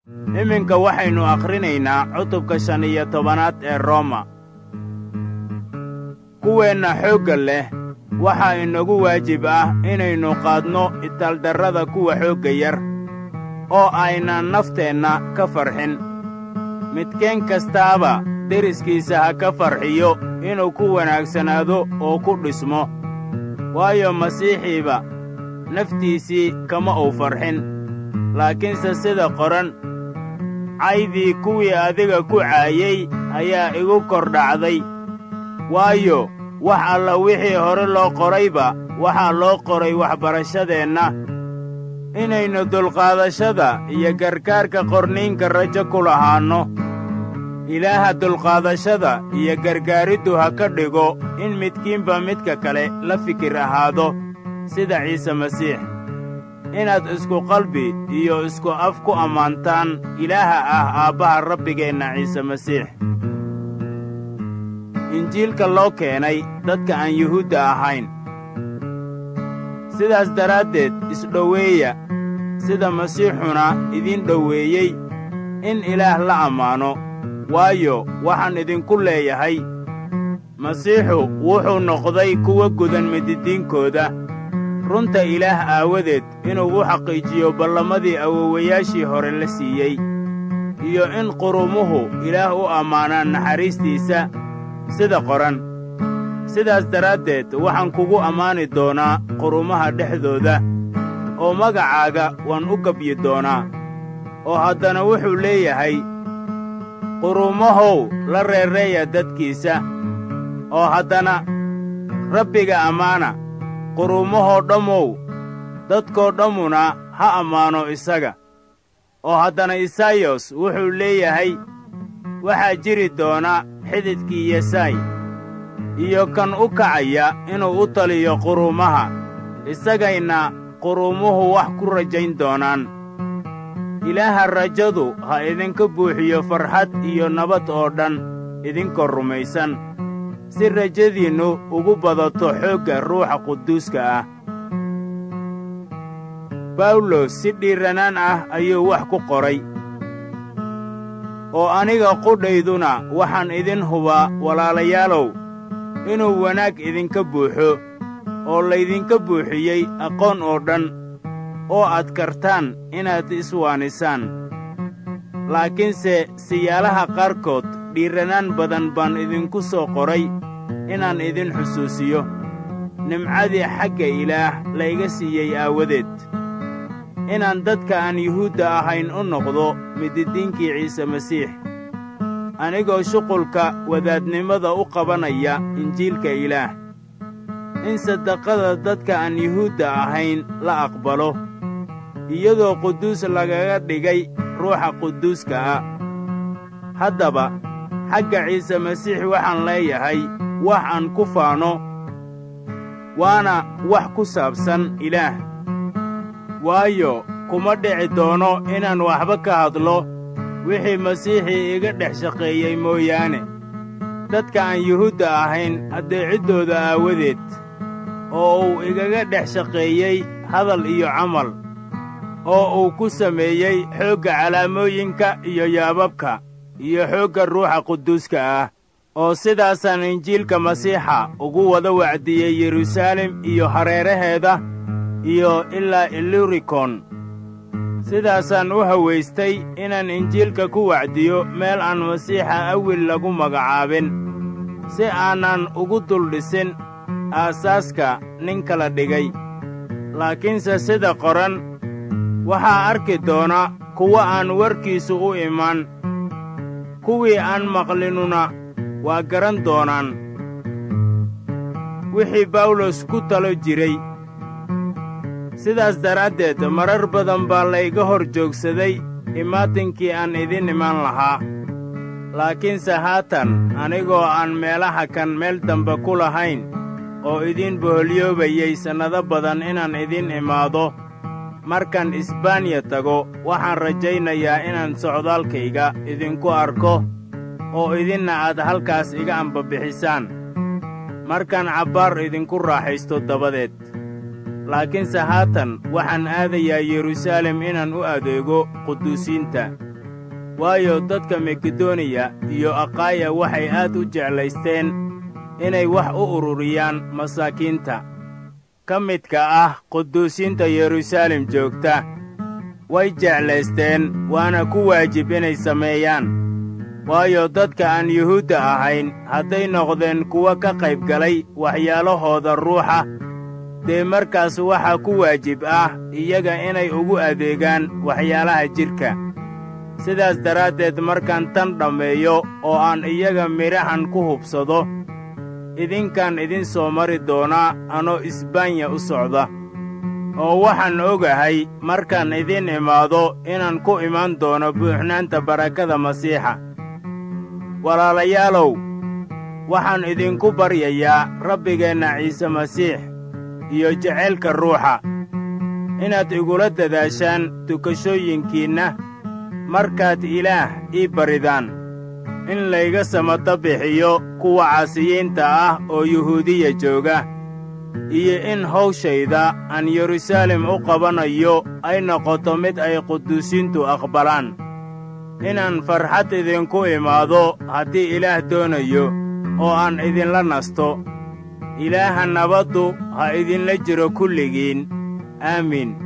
iminka waxaynu akhrinaynaa cutubka shan iyo tobanaad ee rooma kuweenna xoogga leh waxaa inagu waajib ah inaynu qaadno itaaldarrada kuwa xoogga yar oo aynan nafteenna ka farxin midkeen kastaaba deriskiisa ha ka farxiyo inuu ku wanaagsanaado oo ku dhismo waayo masiixiiba naftiisii kama uu farxin laakiinse sida qoran caydii kuwii adiga ku caayey ayaa igu kor dhacday waayo wax alla wixii hore loo qorayba waxaa loo qoray waxbarashadeenna inaynu dulqaadashada iyo gargaarka qorniinka rajo ku lahaanno ilaaha dulqaadashada iyo gargaariddu ha ka dhigo in midkiinba midka kale la fikir ahaado sida ciise masiix inaad isku qalbi iyo isku af ku ammaantaan ilaaha ah aabbaha rabbigeenna ciise masiix injiilka loo keenay dadka aan yuhuudda ahayn sidaas daraaddeed isdhoweeya sida masiixuna idiin dhoweeyey in ilaah la ammaano waayo waxaan idinku leeyahay masiixu wuxuu noqday kuwa gudan mididiinkooda runta ilaah aawadeed inuu u xaqiijiyo ballamadii awowayaashii hore la siiyey iyo in qurumuhu ilaah u ammaanaan naxariistiisa sida qoran sidaas daraaddeed waxaan kugu ammaani doonaa qurumaha dhexdooda oo magacaaga waan u gebyi doonaa oo haddana wuxuu leeyahay qurumahow la reereeya dadkiisa oo haddana rabbiga ammaana qurumahoo dhammow dadkoo dhammuna ha ammaano isaga oo haddana isaayos wuxuu leeyahay waxaa jiri doona xididkii yesaay iyo kan u kacaya inuu u taliyo quruumaha isagayna quruumuhu wax ku rajayn doonaan ilaaha rajadu ha idinka buuxiyo farxad iyo nabad oo dhan idinkoo rumaysan si rajadiinnu ugu badato xoogga ruuxa quduuska ah bawlos si dhiiranaan ah ayuu wax ku qoray oo aniga qudhayduna waxaan idin hubaa walaalayaalow inuu wanaag idinka buuxo oo laydinka buuxiyey aqoon oo dhan oo aad kartaan inaad iswaanisaan laakiinse siyaalaha qaarkood dhiiranaan badan baan idinku soo qoray inaan idin xusuusiyo nimcadii xagga ilaah layga siiyey aawadeed inaan dadka aan yuhuudda ahayn u noqdo mididiinkii ciise masiix anigoo shuqulka wadaadnimada u qabanaya injiilka ilaah in sadaqada dadka aan yuhuudda ahayn la aqbalo iyadoo quduus lagaga dhigay ruuxa quduuska ah haddaba xagga ciise masiix waxaan leeyahay wax aan ku faano waana wax ku saabsan ilaah waayo kuma dhici doono inaan waxba ka hadlo wixii masiixii iga dhex shaqeeyey mooyaane dadka aan yuhuudda ahayn addeeciddooda aawadeed oo uu igaga dhex shaqeeyey hadal iyo camal oo uu ku sameeyey xoogga calaamooyinka iyo yaababka iyo xoogga ruuxa quduuska ah oo sidaasaan injiilka masiixa ugu wada wacdiyey yeruusaalem iyo hareeraheeda iyo ilaa ilurikon sidaasaan u hawaystay inaan injiilka ku wacdiyo meel aan masiixa awil lagu magacaabin si aanan ugu duldhisin aasaaska nin kala dhigay laakiinse sida qoran waxaa arki doona kuwa aan warkiisu u iman kuwii aan maqlinuna waa garan doonaan wixii bawlos ku talo jiray sidaas daraaddeed marar badan baa layga hor joogsaday imaatinkii aan idin iman lahaa laakiinse haatan anigoo aan meelaha kan meel dambe ku lahayn oo idiin boholyoobayey sannado badan inaan idin imaado markaan isbaaniya tago waxaan rajaynayaa inaan socdaalkayga idinku arko oo idinna aad halkaas iga ambabixisaan markaan cabbaar idinku raaxaysto dabadeed laakiinse haatan waxaan aadayaa yeruusaalem inaan u adeego quduusiinta waayo dadka makedoniya iyo akhaaya waxay aad u jeclaysteen inay wax u ururiyaan masaakiinta ka midka ah quduusiinta yeruusaalem joogta way jeclaysteen waana ku waajib inay sameeyaan waayo dadka aan yuhuudda ahayn hadday noqdeen kuwa ka qayb galay waxyaalahooda ruuxa dee markaas waxaa ku waajib ah iyaga inay ugu adeegaan waxyaalaha jidhka sidaas daraaddeed markaan tan dhammeeyo oo aan iyaga midhahan ku hubsado idinkaan idin soo mari doonaa anoo isbaanya u socda oo waxaan ogahay markaan idin imaado inaan ku imaan doono buuxnaanta barakada masiixa walaalayaalow waxaan idinku baryayaa rabbigeenna ciise masiix iyo jacaylka ruuxa inaad igula dadaashaan tukashooyinkiinna markaad ilaah ii baridaan in layga samata bixiyo kuwa caasiyiinta ah oo yuhuudiya jooga iyo in hawshayda aan yeruusaalem u qabanayo ay noqoto mid ay quduusiintu aqbalaan inaan farxad idinku imaado haddii ilaah doonayo oo aan idinla nasto ilaaha nabaddu ha idinla jiro kulligiin aamiin